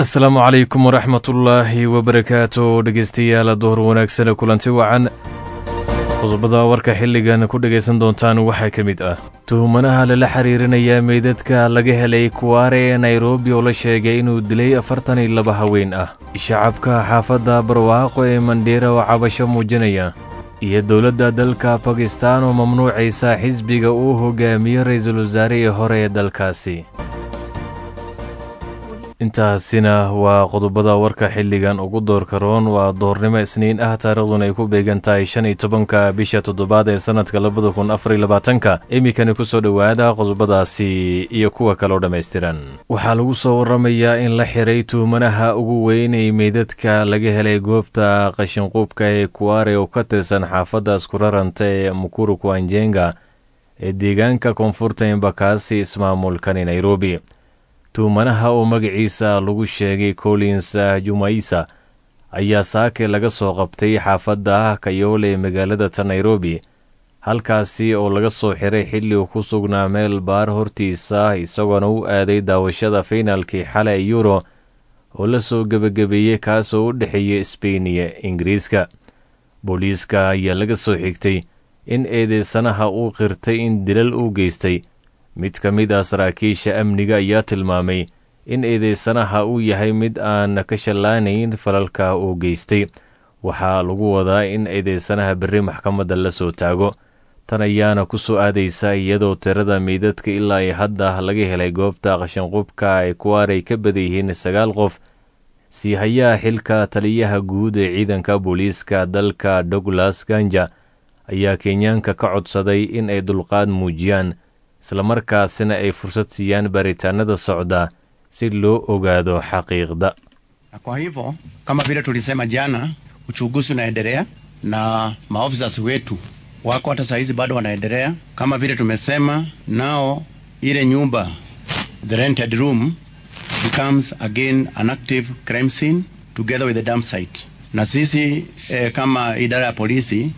asalaamu calaykum waraxmatullaahi wabarakaatu dhegeystayaal duhur wanaagsane kulanti wacan qodobada warka xilligan ku dhegaysan doontaan waxaa ka mid ah tuhumanaha lala xiriirinaya meydadka laga helay kuwaare ee nairobi oo la sheegay inuu dilay afartan iyo laba haween ah shacabka xaafadda barwaaqo ee mandheera oo cabasho muujinaya iyo dowladda dalka bakistan oo mamnuucaysa xisbiga uu hogaamiyo ra-iisul wasaarihii hore ee dalkaasi intaasina waa qodobada warka xilligan ugu doorka roon waa doornimo isniin ah taariikhduna ay ku beegan tahay shan iyo tobanka bisha toddobaad ee sannadka labada kun afar iyo labaatanka iminkani kusoo dhowaada qodobadaasi iyo kuwa kaleo dhammaystiran waxaa lagu soo warramayaa in la xiray tuhumanaha ugu weyn ee meydadka laga helay goobta qashinquubka ee kuwaare oo ka tirsan xaafadda iskuraranta ee mukuru kwanjenga ee deegaanka koonfurta embakaasi ismaamulkani nairobi tuhumanaha oo magaciisa lagu sheegay collins jumaisa ayaa saake laga soo qabtay xaafadda kayoole ee magaalada ta nairobi halkaasi oo laga soo xiray xilli uu ku sugnaa meel baar hortiisa isagoona u aaday daawashada fiinaalkii xale ee yuro oo la soo gebagabeeyey kaasoo u dhexeeyey sbain iyo ingiriiska booliiska ayaa laga soo xigtay in eedeysanaha uu qirtay in dilal uu geystay mid ka mid ah saraakiisha amniga ayaa tilmaamay in eedeysanaha uu yahay mid aan ka shallaanayn falalka uu geystay waxaa lagu wadaa in eedeysanaha berri maxkamadda la soo taago tan ayaana ku soo aadaysa iyadoo tirada meydadka ilaa ay hadda laga helay goobta qashinqubka ay kuwaarey ka badan yihiin sagaal qof sii hayaa xilka taliyaha guud ee ciidanka booliiska dalka douglas ganja ayaa kenyaanka ka codsaday in ay dulqaad muujiyaan islamarkaasina ay fursad siiyaan baaritaanada socda si loo ogaado xaqiiqda kwa hivyo kama vile tulisema jana uchunguzi unaendelea na maofisa wetu wako hata sahizi bado wanaendelea kama vile tumesema nao ile nyumba the rented room becomes again an active crime scene together with the dump site na sisi eh, kama idara ya polisi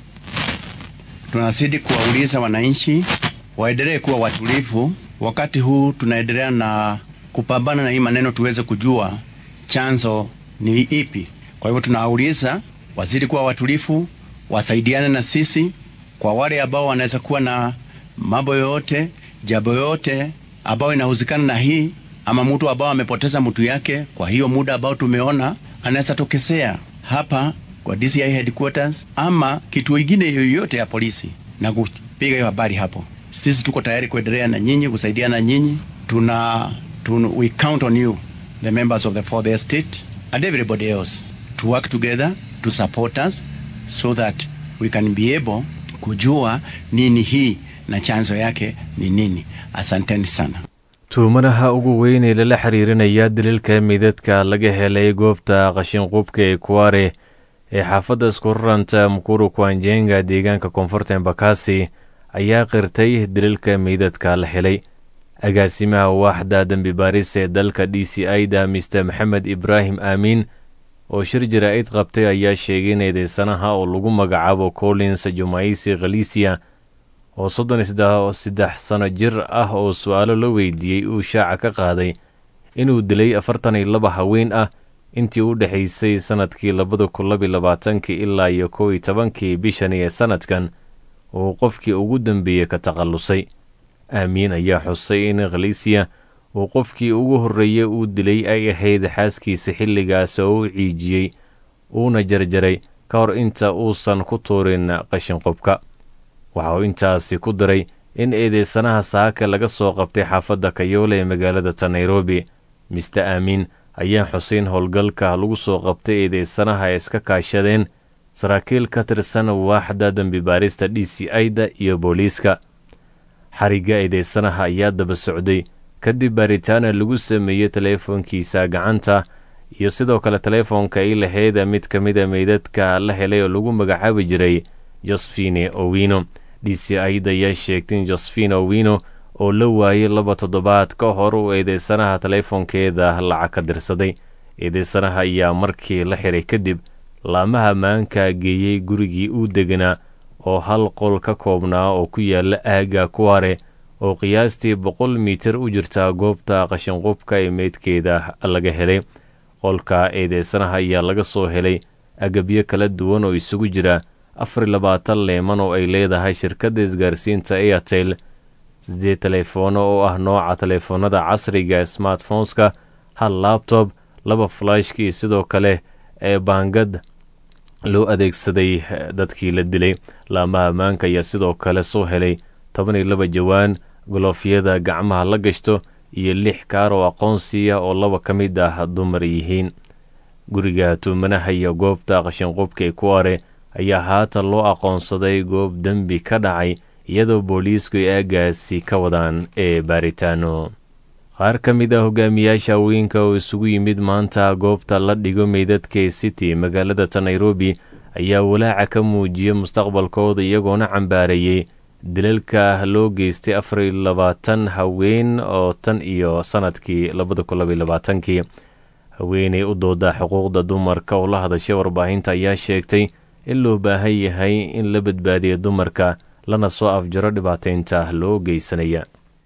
tunazidi kuwauliza wananchi waendelee kuwa watulivu wakati huu tunaendelea na kupambana na hii maneno, tuweze kujua chanzo ni ipi. Kwa hivyo tunawauliza wazidi kuwa watulivu, wasaidiane na sisi kwa wale ambao wanaweza kuwa na mambo yoyote, jambo yoyote ambao inahuzikana na hii, ama mtu ambao amepoteza mtu yake, kwa hiyo muda ambao tumeona anaweza tokezea hapa kwa DCI headquarters ama kituo kingine yoyote ya polisi na kupiga hiyo habari hapo. Sisi tuko tayari kuendelea na nyinyi, kusaidiana na nyinyi. Tuna, tuna we count on you the members of the fourth estate and everybody else to work together to support us so that we can be able kujua nini hii na chanzo yake ni nini. Asanteni sana. tuhumanaha ugu weyn ee lala xiriirinaya daliilka meydadka laga helay goobta qashinqubka ee kuwaare ee xaafadda iskuraranta mukuru kwanjenga deegaanka koonfurta embakasi ayaa qirtay daliilka meydadka la helay agaasimaha waaxda dembi baaris ee dalka d c i da mister maxamed ibraahim aamiin oo shir jaraa'id qabtay ayaa sheegay in eedeysanaha oo lagu magacaabo collins jumaisi khalisiya oo soddon iyo saddex sano jir ah oo su-aalo la weydiiyey uu shaaca ka qaaday inuu dilay afartan iyo laba haween ah intii u dhexaysay sannadkii labada kun labiyo labaatankii ilaa iyo kow iyo tobankii bishani ee sannadkan uu qofkii ugu dambeeyey ka takhallusay aamiin ayaa xusay in khalisiya uu qofkii ugu horreeyey uu dilay ay ahayd xaaskiisa xilligaas oo u ciijiyey uuna jarjaray ka hor inta uusan ku tuurin qashinqubka waxa uu intaasi ku daray in eedeysanaha saaka laga soo qabtay xaafadda kayoole ee magaalada ta nairobi mister aamiin ayaa xuseyn howlgalka lagu soo qabtay eedeysanaha ay iska kaashadeen saraakiil ka tirsan waaxda dembi baarista d c i da iyo booliiska xarigga eedeysanaha ayaa daba socday kadib baaritaana lagu sameeyey teleefoonkiisa gacanta iyo sidoo kale teleefoonka ay lahayd mid ka mida meydadka la helay oo lagu magacaabi jiray josfine owino d c i da ayaa sheegtay in josfine owino oo la waayey laba toddobaad ka hor uu eedeysanaha teleefoonkeeda lacag ka dirsaday eedeysanaha ayaa markii la xiray kadib laamaha maanka geeyey gurigii uu deganaa oo hal qol ka koobnaa oo ku yaala aagga kuware oo qiyaastii boqol mitir u jirta goobta qashinqubka ee meydkeeda laga helay qolka eedeysanaha ayaa laga soo helay agabyo kala duwan oo isugu jira afar iyo labaatan leeman oo ay leedahay shirkadda isgaarsiinta airtel siddeed teleefoono oo ah nooca teleefoonada casriga smartphoneska hal labtob laba flashkii sidoo kale ee baangad loo adeegsaday dadkii la dilay laamaha ammaanka ayaa sidoo kale soo helay toban iyo laba jawaan goloofyada gacmaha la gashto iyo lix kaar oo aqoonsiya oo laba ka mid ah dumar yihiin guriga tuumanaha iyo goobta qashinqubka ee kuware ayaa haatan loo aqoonsaday goob dembi ka dhacay iyadoo booliisku ay aagaasi ka wadaan ee baaritaano qaar ka mid ah hogaamiyaasha haweenka oo isugu yimid maanta goobta la dhigo meydadka city magaalada ta nairobi ayaa walaaca ka muujiyay mustaqbalkooda iyagoona cambaareeyey dilalka loo geystay afar iyo labaatan haween oo tan iyo sanadkii labada kun labaiyo labaatankii haweeney u dooda xuquuqda dumarka oo la hadashay warbaahinta ayaa sheegtay in loo baahan yahay in la badbaadiyo dumarka lana soo afjaro dhibaateynta loo geysanaya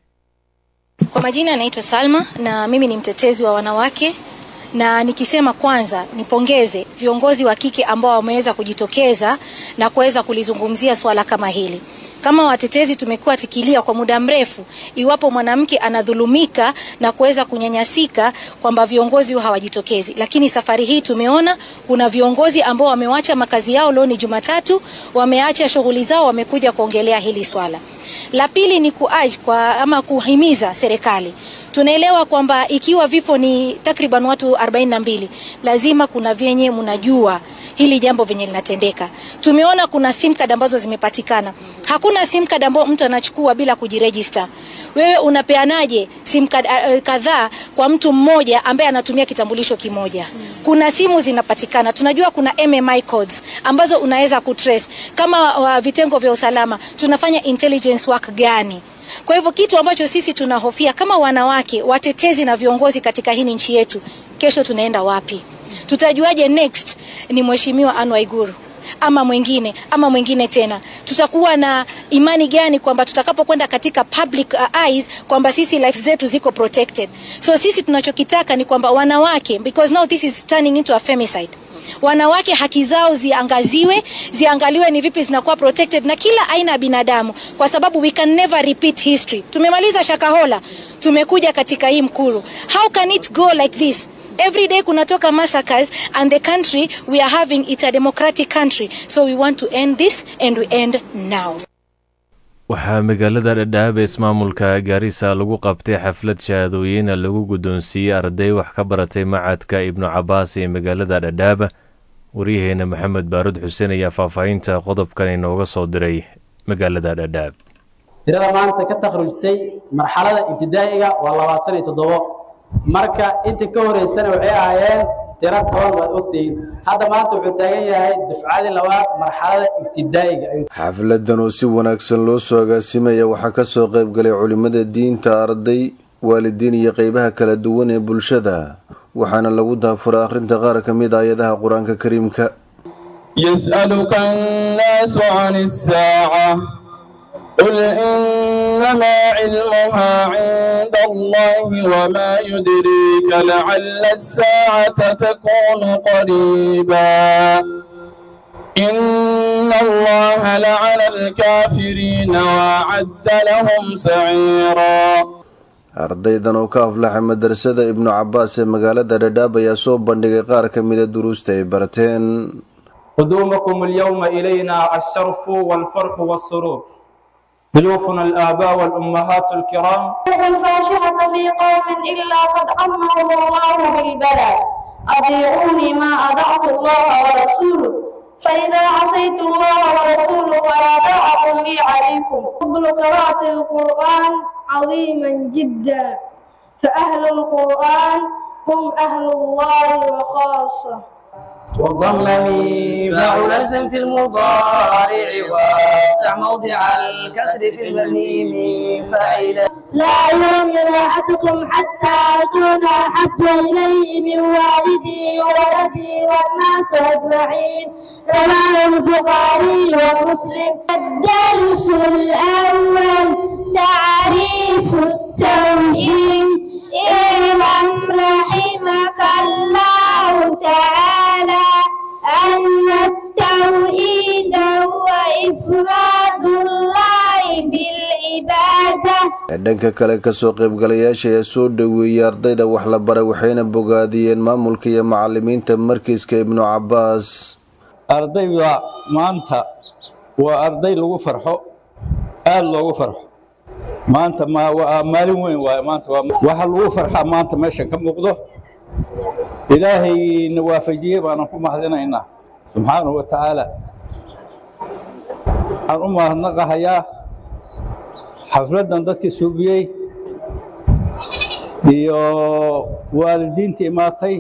Kwa majina anaitwa Salma na mimi ni mtetezi wa wanawake, na nikisema kwanza nipongeze viongozi wa kike ambao wameweza kujitokeza na kuweza kulizungumzia swala kama hili. Kama watetezi tumekuwa tikilia kwa muda mrefu, iwapo mwanamke anadhulumika na kuweza kunyanyasika, kwamba viongozi hawajitokezi, lakini safari hii tumeona kuna viongozi ambao wamewacha makazi yao, leo ni Jumatatu, wameacha shughuli zao, wamekuja kuongelea hili swala. La pili ni kuaj kwa ama kuhimiza serikali. Tunaelewa kwamba ikiwa vifo ni takriban watu 42 lazima kuna vyenye mnajua hili jambo venye linatendeka. Tumeona kuna sim card ambazo zimepatikana. Hakuna sim card ambayo mtu anachukua bila kujiregister. Wewe unapeanaje sim card uh, kadhaa kwa mtu mmoja ambaye anatumia kitambulisho kimoja? Kuna simu zinapatikana. Tunajua kuna MMI codes ambazo unaweza kutrace. Kama uh, vitengo vya usalama tunafanya intelligence work gani? Kwa hivyo kitu ambacho sisi tunahofia kama wanawake watetezi na viongozi katika hii nchi yetu, kesho tunaenda wapi? Tutajuaje next ni mheshimiwa Anne Waiguru ama mwingine ama mwingine tena? Tutakuwa na imani gani kwamba tutakapokwenda katika public uh, eyes kwamba sisi life zetu ziko protected? So sisi tunachokitaka ni kwamba wanawake, because now this is turning into a femicide wanawake haki zao ziangaziwe, ziangaliwe ni vipi zinakuwa protected na kila aina ya binadamu, kwa sababu we can never repeat history. Tumemaliza Shakahola, tumekuja katika hii Mkuru. How can it go like this? Every day kunatoka massacres and the country we are having it a democratic country. So we want to end this and we end now. waxaa magaalada dhadhaab ee ismaamulka gaarisa lagu qabtay xaflad shahaadooyin lagu guddoonsiiyey arday wax ka baratay macadka ibnu cabaas ee magaalada dhadhaab waryaheena maxamed baarud xuseen ayaa faahfaahinta qodobkan inooga soo diray magaalada dhadhaab tirada maanta ka takhrujtay marxalada ibtidaa'iga waa labaatan iyo toddobo marka inta ka horeysana waxay ahaayeen tiro toban waad ogtihiin hadda maanta wuxuu taagan yahay dufcadii labaad marxalada ibtidaa'iga xafladan oo si wanaagsan loo soo agaasimaya waxaa ka soo qayb galay culimmada diinta arday waalidiin iyo qeybaha kala duwan ee bulshada waxaana lagu daafuray akhrinta qaar ka mid aayadaha qur-aanka kariimka yas'aluka annaasu can isaaca قل إنما علمها عند الله وما يدريك لعل الساعة تكون قريبا إن الله لعن الكافرين وأعد لهم سعيرا ardaydan oo ka aflaxay madrasada ibnu cabaas ee magaalada dhadhaab ayaa soo bandhigay qaar ka mida duruusta ay barteen قدومكم اليوم إلينا الشرف والفرح والسرور ضيوفنا الآباء والأمهات الكرام الفاحشة في قوم إلا قد عمهم الله بالبلاء أطيعوني ما أطعت الله ورسوله فإذا عصيت الله ورسوله فلا طاعة لي عليكم فضل قراءة القرآن عظيما جدا فأهل القرآن هم أهل الله وخاصة وضمني فاعل الزم في المضارع وافتح موضع الكسر في الميم فاعلا لا يوم راحتكم حتى أكون أحب إلي من والدي وولدي والناس أجمعين رواه البخاري ومسلم الدرس الأول تعريف التوحيد اعلم رحمك الله تعالى أن التوحيد هو إفراد الله بالعبادة dhanka kale kasoo qaybgalayaasha ayaa soo dhoweeyey ardayda wax la baray waxayna bogaadiyeen maamulka iyo macalimiinta markiiska ibnu cabaas ardayda maanta waa arday lagu farxo aada loogu farxo maanta ma waa maalin weyn waaye maanta waa waxa lagu farxaa maanta meeshan ka muuqdo ilaahayna waafajiyey baanan ku mahadinaynaa subxaanahu wa tacaala waxaan u mahadnaqahayaa xafladdan dadkii suubiyey iyo waalidiintii imaatay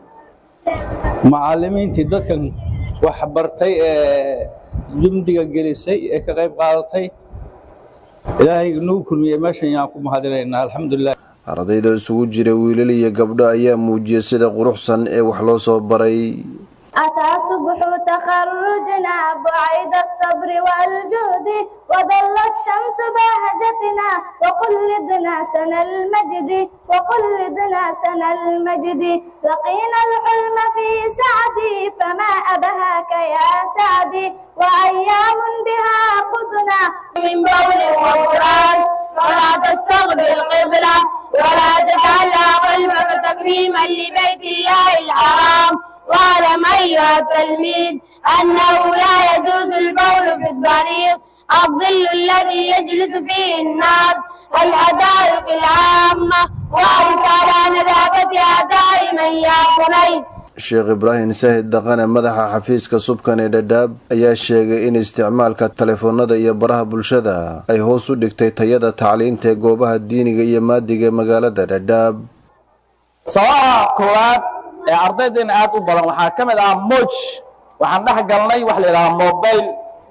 macallimiintii dadkan wax bartay ee jumdiga gelisay ee ka qayb qaadatay ilaahay nagu kulmiyey meeshan yaan ku mahadinaynaa alxamdulilah ardayda isugu jira wiilal iyo gabdho ayaa muujiyey sida quruxsan ee wax loo soo baray أتى صبح تخرجنا بعيد الصبر والجهد وظلت شمس بهجتنا وقلدنا سنى المجد وقلدنا سنى المجد لقينا الحلم في سعدي فما أبهاك يا سعدي وأيام بها قدنا من بول وقرآن ولا تستقبل قبلة ولا تجعل قلبك تكريما لبيت الله الحرام واعلم أيها التلميذ أنه لا يجوز البول في الطريق الظل الذي يجلس فيه الناس الحدائق العامة واحرص على نظافتها دائما يا بني sheekh ibraahim saahid dhaqane madaxa xafiiska subkan ee dhadhaab ayaa sheegay in isticmaalka taleefoonada iyo baraha bulshada ay hoos u dhigtay tayada tacliinta ee goobaha diiniga iyo maadiga ee magaalada dhadhaab sababaha koowaad ee ardaydeena aad u badan waxaa ka mid ah moj waxaan dhex galnay wax la yidhaha mobile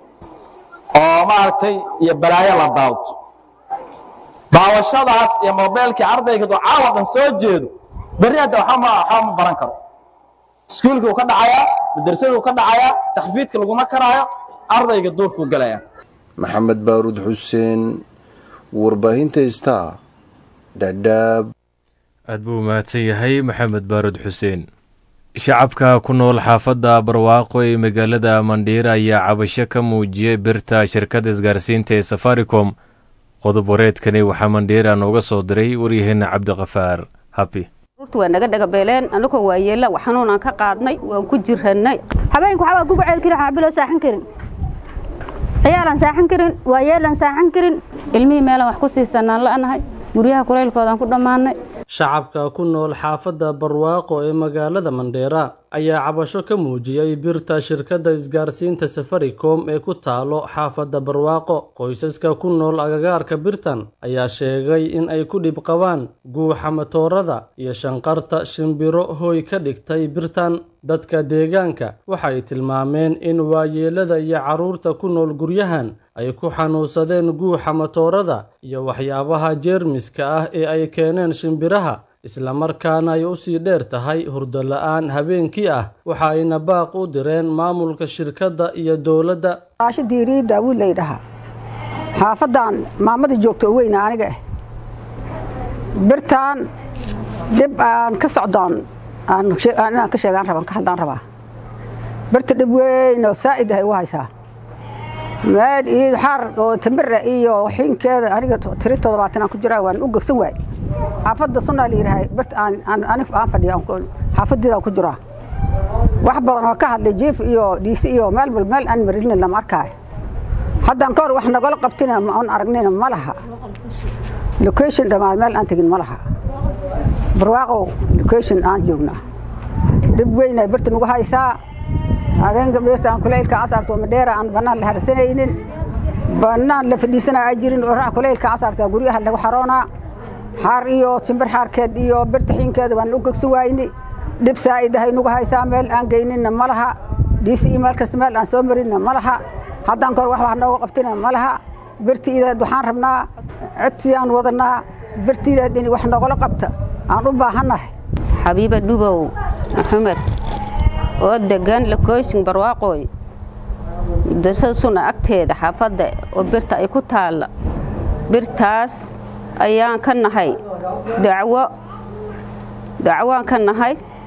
oo maaragtay iyo balaayo la daawto daawashadaas iyo mobilkii ardayga doo caawa dhan soo jeedo berri hadda waxba ma waxba ma baran karo iskuulkii uu ka dhacayaa madrasadii uu ka dhacayaa taxfiidka laguma karaayo ardayga duurkuu galaya maxamed baaruud xuseen warbaahinta star dhadhaab aad buu mahadsan yahay maxamed baarud xuseen shacabka ku nool xaafadda barwaaqo ee magaalada mandhiira ayaa cabasho ka muujiyey birta shirkadda isgaarsiinta ee safaricom qodob wareedkani waxaa mandhiira nooga soo diray waryaheena cabdiqafaar habi urta waa naga dhagabeeleen anagoo waa yeella xanuunaan ka qaadnay waan ku jirannay habeenku waxbaa kugu ceeli karin xaabiloo saaxan karin ciyaalaan saaxan karin waa yeelaan saaxan karin ilmihii meelaan wax ku siisanaan la'nahay guryaha kulaylkoodaan ku dhammaannay shacabka ku nool xaafadda barwaaqo ee magaalada mandheera ayaa cabasho ka muujiyey birta shirkadda isgaarsiinta safaricom ee ku taalo xaafadda barwaaqo qoysaska ku nool agagaarka birtan ayaa sheegay in ay ku dhib qabaan guuxa matoorada iyo shanqarta shimbiro hooy ka dhigtay birtan dadka deegaanka waxay tilmaameen in waayeelada iyo carruurta ku nool guryahan ay ku xanuunsadeen guuxa matoorada iyo waxyaabaha jeermiska ah ee ay keeneen shimbiraha islamarkaana ay u sii dheer tahay hurdo la-aan habeenkii ah waxa ayna baaq u direen maamulka shirkadda iyo dowladda raasho diiriyi daawuud laydhahaa xaafaddan maamada joogto oo weyna aniga ah birtaan dhib aan ka socdoon inaan ka sheegaan rabaan ka hadlaan rabaa birta dhib weyn oo saa'id ahay u haysaa meel iyo xaar oo tamira iyo xinkeeda aniga tiri toddobaatan aan ku jiraa waan u gegsan waay xaafadda sunaa la yidhahay birta aan aan fadhiya xaafadeeda aan ku jiraa wax badan oo ka hadlay jiif iyo dhiisi iyo meel bal meel aan marin lama arkaayo haddaan ka hor wax nagala qabtina aan aragnina ma laha location dhammaan meel aan tegin ma laha barwaaqow location aan joognaa dhib weyn ay birta nagu haysaa habeenka beerta aan kulaylka casarta madheera aan bannaan la harsanaynin bannaan la fadhiisanaa ay jirin orax kulaylka casarta guryaha lagu xaroonaa xaar iyo timbir xaarkeed iyo birta xiinkeeda waan u gegsan waayni dhib saa'id ahay nagu haysaa meel aan geyninna ma laha dhiisi iyo meel kasta meel aan soo marinna ma laha haddaan kahor wax wax nooga qabtina ma laha birtiideed waxaan rabnaa codsi aan wadanaa birtiideed in wax nogala qabta aan u baahannahay xabiiba dhubow maxamed oo degan lakoyshin barwaaqooy darsada suna agteeda xaafadda oo birta ay ku taalla birtaas ayaan ka nahay dacwo dacwoaan ka nahay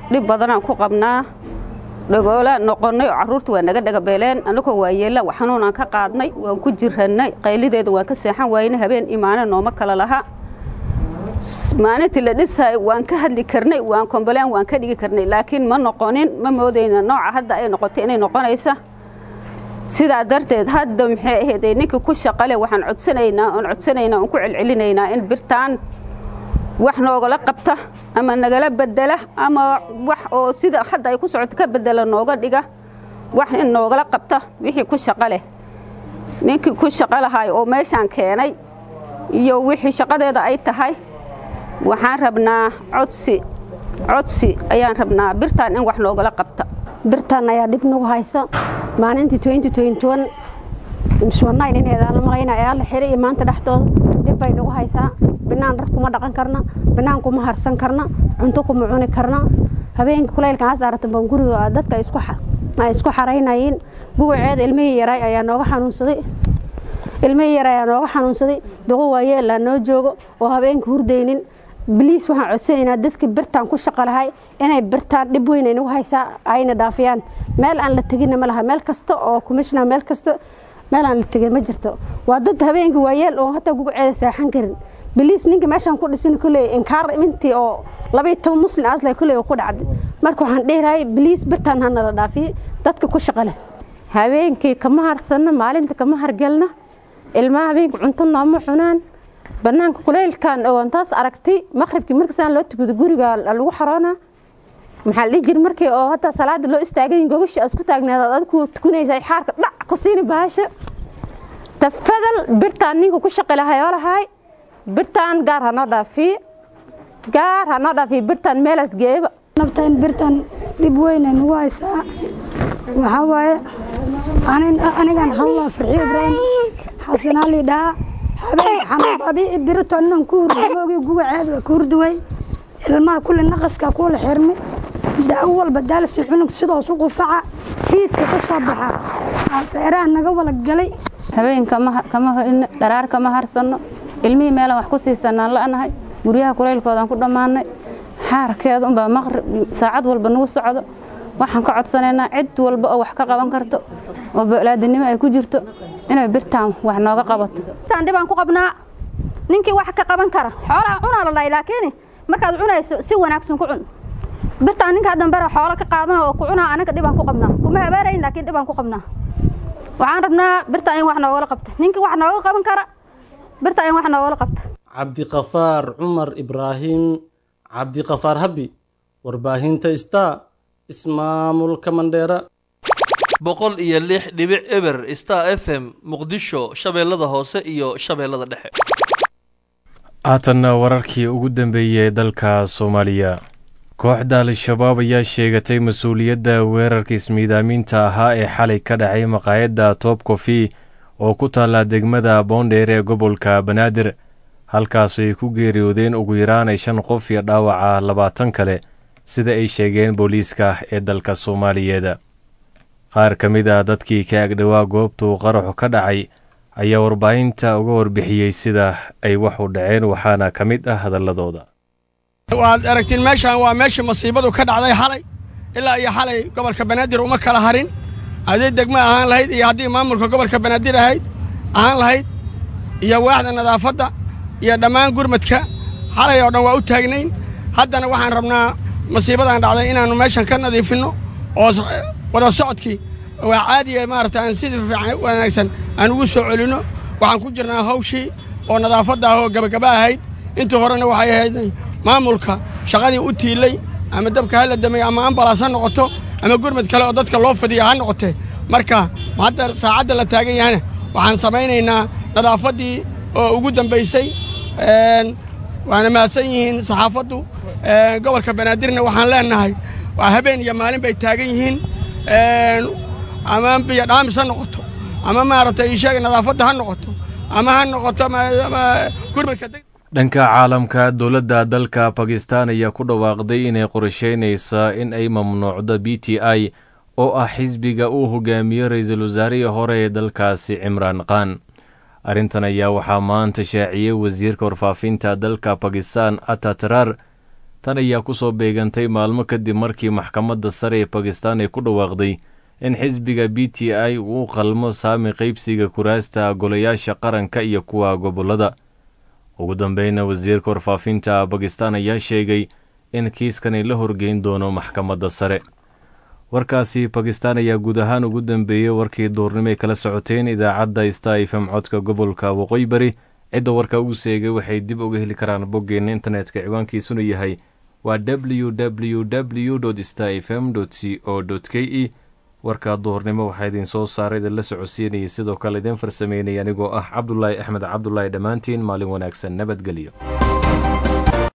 dhib badanaan ku qabnaa dhagoolaan noqonnay oo carruurta waa naga dhagabeeleen annagoo waayeella xanuunaan ka qaadnay waan ku jirannay qaylideeda waan ka seexan waayna habeen imaane nooma kala laha maalintii la dhisaayo waan ka hadli karnay waan kombalaan waan ka dhigi karnay laakiin ma noqonin ma moodayna nooca hadda ay noqotay inay noqonaysa sidaa darteed hadda maxay ahayd ninkii ku shaqale waxaan codsanaynaa oon codsanaynaa oon ku celcelinaynaa in birtaan wax noogala qabta ama nagala bedela ama wax oo sida hadda ay ku socoto ka bedela nooga dhiga wax in noogala qabta wixii ku shaqo leh ninkii ku shaqo lahay oo meeshaan keenay iyo wixii shaqadeeda ay tahay waxaan rabnaa codsi codsi ayaan rabnaa birtaan in wax noogala qabta birtaan ayaa dhib nagu hayso maalintii ineedaan malayna ayaa la xiray iyo maanta dhexdooda dhib bay nagu haysaa binaan dhar kuma dhaqan karna binaan kuma harsan karna cunto kuma cuni karna habeenka kulaylka hasaaratan baan guriga dadka ay isku xaraynayeen bugaceeda ilmihii yaray ayaa nooga xanuunsaday ilmihii yaray ayaa nooga xanuunsaday duqo waayeelaa noo joogo oo habeenka hurdaynin biliis waxaan codsanaynaa dadka birtaan ku shaqo lahay inay birtaan dhib weyn ay nagu haysaa ayna dhaafiyaan meel aan la teginna ma laha meel kasta oo commissioner meel kasta meel aan la tegin ma jirto waa dad habeenka waayeel oo hataa guguceeda seexan karin biliis ninka meeshaan ku dhisin kulley inkaar intii oo labaiyo toban muslim asla kulley ku dhacday marka waxaan dheerahay biliis birtaan ha nala dhaafiye dadka ku shaqo leh habeenkii kama harsanno maalinta kama hargelno ilmaha habeenka cunto nooma cunaan banaanka kuleylkan oon taas aragtay maqribkii markasaan loo tukado guriga lagu xaroona maxaa la dhihi jira markii oo hadda salaada loo istaagay gogasha aad isku taagneed aad ku tukanaysa xaarka dhac ku siini bahasha tafadal birtaan ninka ku shaqi lahay oo lahay birtaan gaar hanoo dhaafiye gaar hanoo dhaafiye birtaan meelaas geeba naftaan birtaan dhib weyn ay nagu haysaa waxaa waaye anigan halla farxiyo ibraahim xasanaali dhaha habeen xamababi birito anan ku hurdamoogi gugaceed waa ku hurduway ilmaha kulli naqaska kuula xirmi daawo walba daalsi cunug sidoos u qufaca hiidka ka soo baxa afeeraha naga wala galay habeen kama hoyno dharaar kama harsanno ilmihii meelaan wax ku siisanaan la'nahay guryaha kulaylkoodaan ku dhammaanay xaarkeeda unbaa maqrib saacad walba nagu socdo waxaan ka codsanaynaa cid walba oo wax ka qaban karto oo balaadinimo ay ku jirto inay birtaan wax nooga qabato birtaan dhibaan ku qabnaa ninkii wax ka qaban kara xoolaha cunaa la dhahay laakiin markaad cunayso si wanaagsan ku cun birtaan ninkaa dambera xoolo ka qaadana oo ku cunaa anaga dhibaan ku qabnaa kuma habaarayn laakiin dhibaan ku qabnaa waxaan rabnaa birtaan in wax noogala qabta ninkii wax nooga qaban kara birtaan in wax noogala qabta cabdiqafaar cumar ibraahim cabdiqafaar habi warbaahinta star ismaamulka mandheera boqol iyo lix dhibic eber star f m muqdisho shabeellada hoose iyo shabeellada dhexe haatanna wararkii ugu dambeeyey ee dalka soomaaliya kooxda al-shabaab ayaa sheegatay mas-uuliyadda weerarka ismiidaaminta ahaa ee xalay ka dhacay maqaayadda toob kofi oo ku taalla degmada boondheer ee gobolka banaadir halkaas ay ku geeriyoodeen ugu yaraanay shan qof iyo dhaawaca labaatan kale sida ay sheegeen booliiska ee dalka soomaaliyeed qaar ka mid ah dadkii ka agdhowaa goobtuu qaraxu ka dhacay ayaa warbaahinta uga warbixiyey sida ay wax u dhaceen waxaana ka mid ah hadaladooda waad aragtiin meeshaan waa meeshii masiibadu ka dhacday xalay ilaa iyo xalay gobolka banaadir uma kala harin haddii degmo ahaan lahayd iyo haddii maamulka gobolka banaadir ahayd ahaan lahayd iyo waaxda nadaafadda iyo dhammaan gurmadka xalay oo dhan waa u taagnayn haddana waxaan rabnaa masiibadan dhacday inaannu meeshan ka nadiifinno oo wada socodkii waa caadiya maarata aan sidii fiican wanaagsan aan ugu soo celinno waxaan ku jirnaa hawshii oo nadaafadda ah oo gabagaba ahayd intii horena waxay ahayd maamulka shaqadii u tiilay ama dabka ha la damay ama ambalaas ha noqoto ama gurmad kale oo dadka loo fadiya ha noqotee marka hadda saacadda la taagan yahana waxaan samaynaynaa nadaafaddii oo ugu dambaysay waana mahadsan yihiin saxaafaddu gobolka banaadirna waxaan leenahay waa habeen iyo maalin bay taagan yihiin ama biyo dhaamis ha noqoto ama maaragtay isheega nadaafadda ha noqoto ama ha noqoto gurmadka dhanka caalamka dowladda dalka bakistan ayaa ku dhawaaqday inay qorsheynaysa in ay mamnuucdo b t i oo ah xisbiga uu hogaamiyo ra-iisul wasaarihii hore ee dalkaasi cimraan khan arrintan ayaa waxaa maanta shaaciyey wasiirka warfaafinta dalka bakistan atatrar tan ayaa ku soo beegantay maalmo kadib markii maxkamadda sare ee bakistan ay ku dhawaaqday in xisbiga b t i uu u qalmo saami qaybsiga kuraasta golayaasha qaranka iyo kuwa gobollada ugu dambeyna wasiirka warfaafinta bakistan ayaa sheegay in kiiskan ay la horgeyn doono maxkamadda sare warkaasi bakistan ayaa guud ahaan ugu dambeeyey warkii duurnimay kala socoteen idaacadda sta fm codka gobolka waqooyi bari cidda warka ugu seegay waxay dib uga heli karaan boggeenna internetka ciwaankiisuna yahay waa w w w sta fm c o k e warka duhurnimo waxaa idin soo saaray idin la socodsiinayay sidoo kale idin farsameynaya anigoo ah cabdulaahi axmed cabdulaahi dhammaantiin maalin wanaagsan nabadgelyo